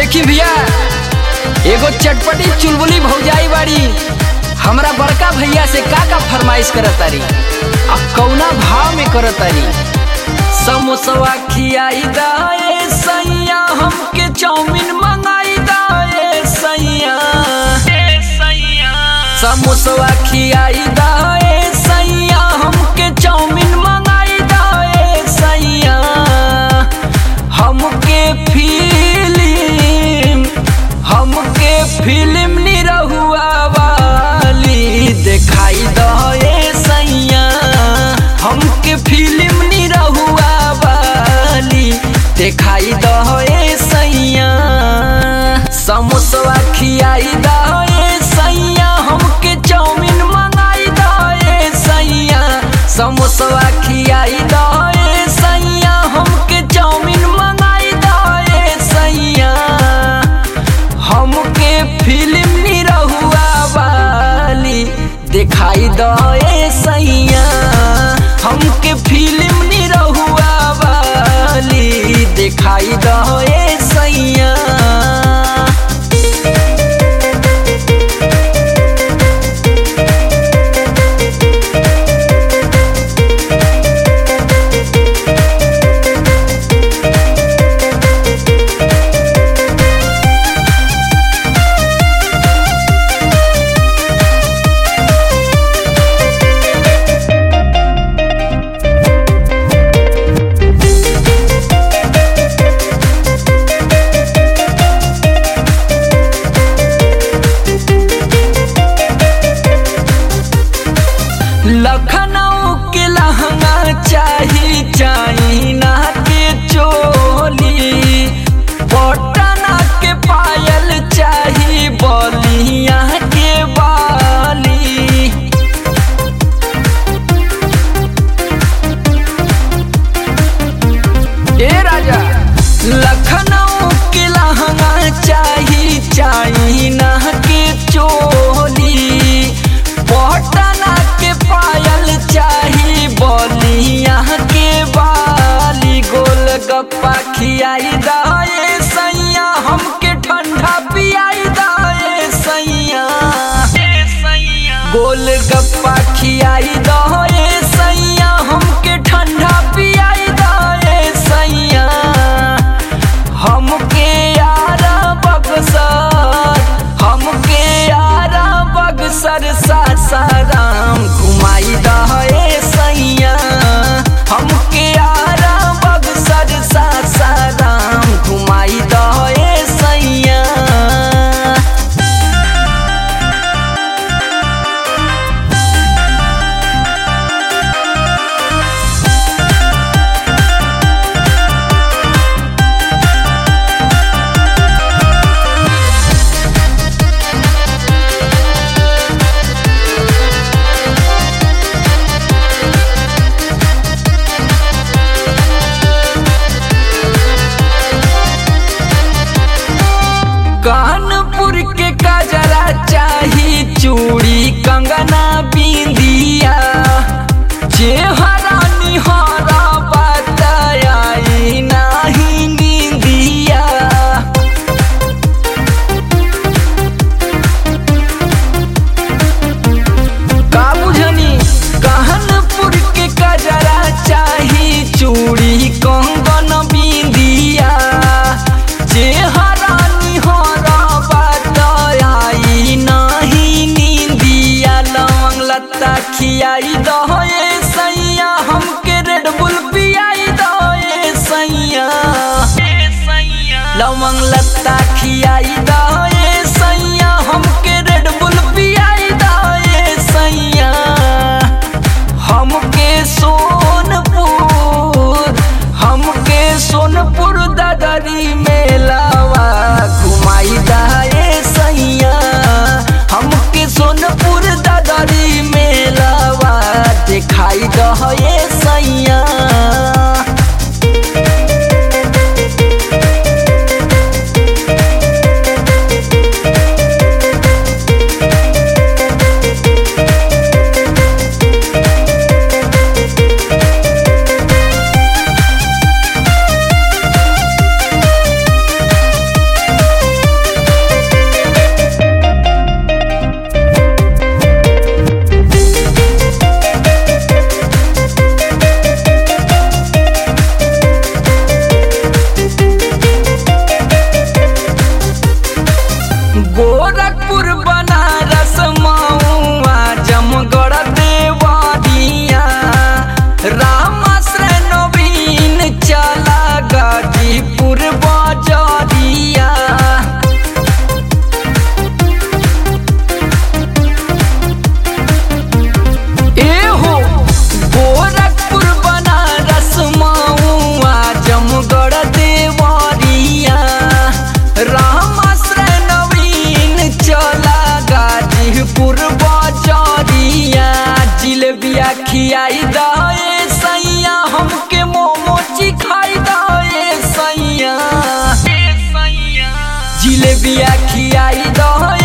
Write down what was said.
देखी भैया एगो चटपटी चुलबुली भौजाई बाड़ी हमरा बड़का भैया से का का फरमाइश करत तारी आ कौना भाव में करत तारी समोसवा खियाई दाए सैया हमके चाउमीन मंगाई दाए सैया समोसवा खियाई दाए सैया हमके चाउमीन मंगाई दाए सैया हमके फिल्म हमके फिल्म निरहुआ वाली दिखाई दे सैया हमके फिल्म निरहुआ वाली दिखाई दे सैया समोसवा खियाई दे सैया हमके चाउमीन मंगाई दे सैया समोसवा खियाई दे सैया हमके चाउमीन मंगाई दे सैया हमके फिल्म निरहुआ वाली दिखाई दे सैया हमके फिल्म निरहुआ वाली दिखाई दे सैया लखनऊ के लहंगा चाही चाइना के चोली पटना के पायल चाही बलिया के बाली ए राजा लखनऊ के लहंगा चाही चाइना के चोली पटना के पायल चाही बलिया के बाली गोल गप्पा खियाई दाए सैया हमके ठंडा पियाई दाए सैया गोल गप्पा खियाई दाए सैया हमके ठंडा पियाई दाए सैया हमके यारा बक्सर हमके यारा बक्सर सासाराम घुमाई दहे सैया हमके यारा बक्सर सासाराम घुमाई दहे सैया कानपुर के काजरा चाही चूड़ी कंगना बिंदिया चेहरा निहारा बताई नाही निंदिया का बुझनी कानपुर के काजरा चाही चूड़ी कंगन बिंदिया चेहरा निहारा बताई नाही निंदिया लवंग लत्ता खियाई दहे सैया हमके रेड बुल पियाई दहे सैया लवंग लत्ता खियाई दहे सैया हमके रेड बुल पियाई दहे सैया हमके सोनपुर हमके सोनपुर दादरी मेलावा घुमाई दाए सैया हमके सोनपुर दादरी मेलावा दिखाई दहे सैया खियाई दे सैया हमके मोमो चिखाई दे सैया जिलेबिया खियाई दे